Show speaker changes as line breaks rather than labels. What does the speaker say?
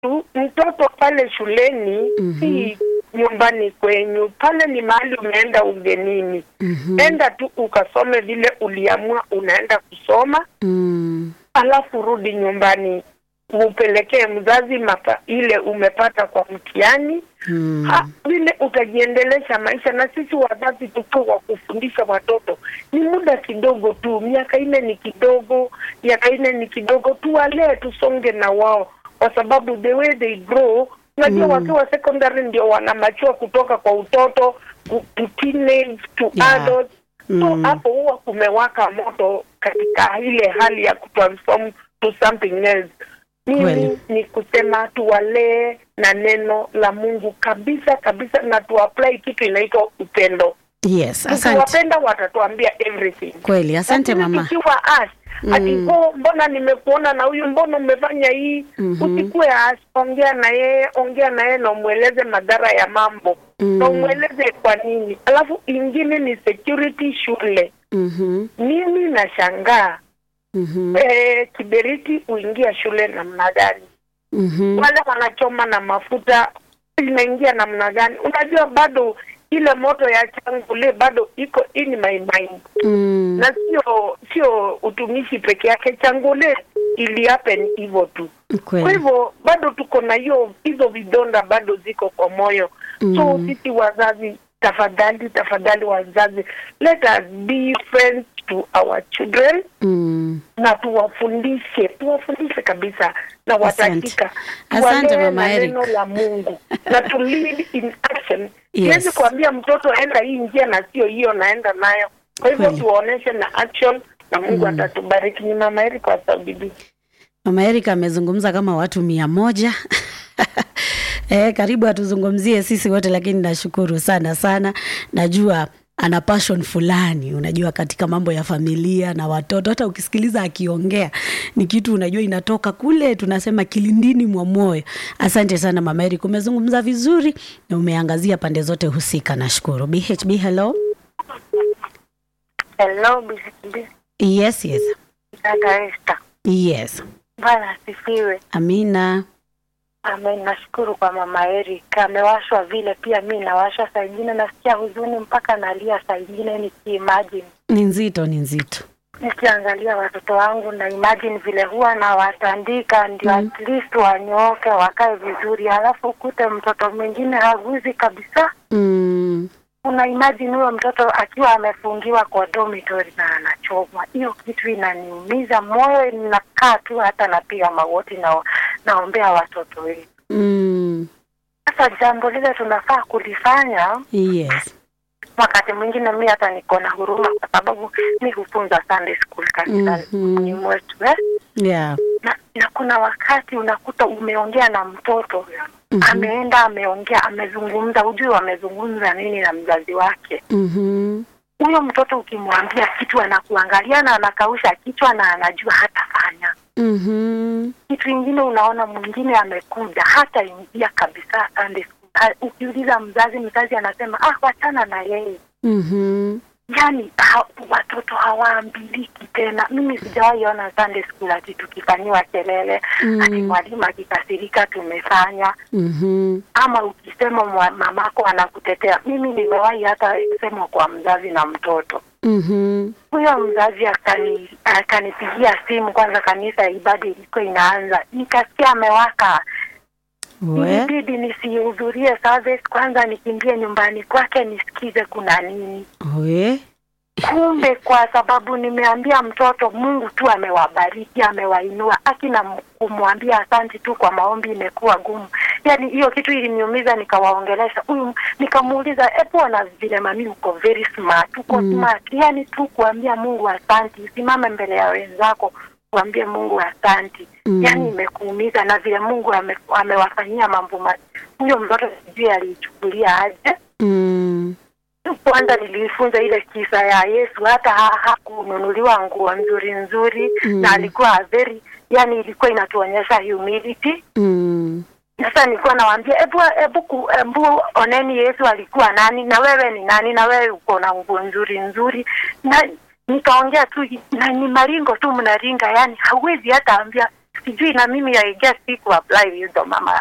tu mtoto pale shuleni
Mhm.
si nyumbani kwenyu, pale ni mahali umeenda ugenini.
Mhm.
Enda tu ukasome vile uliamua unaenda kusoma,
Mm.
alafu rudi nyumbani upelekee mzazi mapa, ile umepata kwa mtihani
Mm.
Ha, vile utajiendelesha maisha. Na sisi wazazi tuko wa kufundisha watoto, ni muda kidogo tu, miaka nne ni kidogo, miaka nne ni kidogo, tuwalee tusonge na wao, kwa sababu the way they grow, unajua
Mm.
wakiwa secondary ndio wanamachua kutoka kwa utoto ku- to teenage to
Yeah.
adult. So
Mm.
hapo huwa kumewaka moto katika ile hali ya kutransform to something else. Mimi
Kweli.
ni kusema tuwalee na neno la Mungu kabisa kabisa, na tuapply kitu inaitwa upendo.
Yes, asante.
Tukiwapenda watatuambia everything.
Kweli, asante
Lakini
mama.
tukiwa as ati
Mm.
oh, mbona nimekuona na huyu, mbona umefanya hii?
Mhm.
Usikuwe as, ongea na yeye, ongea na yeye na umweleze madhara ya mambo
Mm.
na umweleze kwa nini. Alafu ingine ni security shule.
Mhm.
Mimi nashangaa
Mhm.
eh, kiberiti huingia shule namna gani?
Mhm.
wale wanachoma na mafuta inaingia namna gani? Unajua bado ile moto ya changule bado iko in my mind,
Mm.
na sio sio utumishi peke yake. Changule ili happen hivyo tu. Kwa
Kweli.
hivyo bado tuko na hiyo hizo vidonda bado ziko kwa moyo. So
Mm.
sisi wazazi, tafadhali tafadhali, wazazi, let us be friends to our children
Mm.
na tuwafundishe tuwafundishe kabisa na watakika
Asante,
tuwalee
Mama
na
Eric.
neno la Mungu na to lead in action.
Yes.
Siwezi kuambia mtoto enda hii njia na sio hiyo naenda nayo. Kwa hivyo
Kweli.
tuwaoneshe na action na Mungu
Mm.
atatubariki. Ni Mama Eric kwa Saudi.
Mama Erika amezungumza kama watu mia moja. Eh, karibu atuzungumzie sisi wote, lakini nashukuru sana sana. Najua ana passion fulani, unajua katika mambo ya familia na watoto. Hata ukisikiliza akiongea ni kitu unajua inatoka kule, tunasema kilindini mwa moyo. Asante sana Mama Erika, umezungumza vizuri na umeangazia pande zote husika. Nashukuru. BHB, hello.
Hello, BCB.
Yes, yes,
Dada Esther.
yes.
Bwana asifiwe.
Amina.
Amen. Nashukuru kwa Mama Eric. Amewashwa vile pia mi nawashwa saa ingine nasikia huzuni mpaka nalia saa ingine nikiimagine
Ni nzito, ni nzito.
nikiangalia watoto wangu na imagine vile huwa nawatandika ndio
Mm.
at least wanyooke wakae vizuri, halafu ukute mtoto mwingine haguzi kabisa.
Mm.
Una imagine huyo mtoto akiwa amefungiwa kwa dormitory na anachomwa. Hiyo kitu inaniumiza moyo, ninakaa tu hata napiga magoti na naombea watoto wetu.
Mm.
Sasa jambo lile tunafaa kulifanya
Yes.
wakati mwingine mi hata niko na huruma kwa sababu mi hufunza Sunday school kanisani
Mhm.
mwetu eh?
Yeah.
na, na kuna wakati unakuta umeongea na mtoto
Mhm.
ameenda ameongea amezungumza, hujui wamezungumza nini na mzazi wake.
Mhm.
Huyo mtoto ukimwambia kitu anakuangalia na anakausha kichwa na anajua hatafanya
Mhm.
kitu ingine. Unaona mwingine amekuja hata ingia kabisa Sunday school. Ha- Ukiuliza mzazi, mzazi anasema ah, wachana na yeye.
Mhm.
Yani ha, watoto hawaambiliki tena. Mimi sijawahi ona Sunday school ati tukifanyiwa kelele
Mm.
ati mwalimu akikasirika tumefanya
Mhm.
ama ukisema mwa- mamako anakutetea. Mimi nimewahi hata sema kwa mzazi na mtoto
Mhm.
huyo mzazi akani akanipigia simu kwanza, kanisa ibada ilikuwa inaanza, nikasikia amewaka.
We.
Ilibidi nisihudhurie service kwanza, nikimbie nyumbani kwake nisikize kuna nini.
We.
Kumbe kwa sababu nimeambia mtoto, Mungu tu amewabariki, amewainua. Akina kumwambia asanti tu kwa maombi imekuwa gumu. Yani hiyo kitu iliniumiza, nikawaongelesha huyu, nikamuuliza e, bwana vile mami uko very smart, uko
Mm.
smart. Yani tu kuambia Mungu asanti, usimame mbele ya wenzako kuambia Mungu asanti.
Mm.
Yani imekuumiza na vile Mungu ame, amewafanyia mambo ma huyo mtoto sijui aliichukulia aje
Mm.
kwanza nilifunza ile kisa ya Yesu, hata ha- hakununuliwa nguo nzuri nzuri
Mm.
na alikuwa very, yani ilikuwa inatuonyesha humility.
Mm.
Sasa nilikuwa nawaambia hebu hebu ku- hebu oneni Yesu alikuwa nani na wewe ni nani na wewe uko na nguo nzuri nzuri, na nikaongea tu na ni maringo tu mnaringa, yani hauwezi hata ambia sijui na mimi I guess siku apply wisdom ama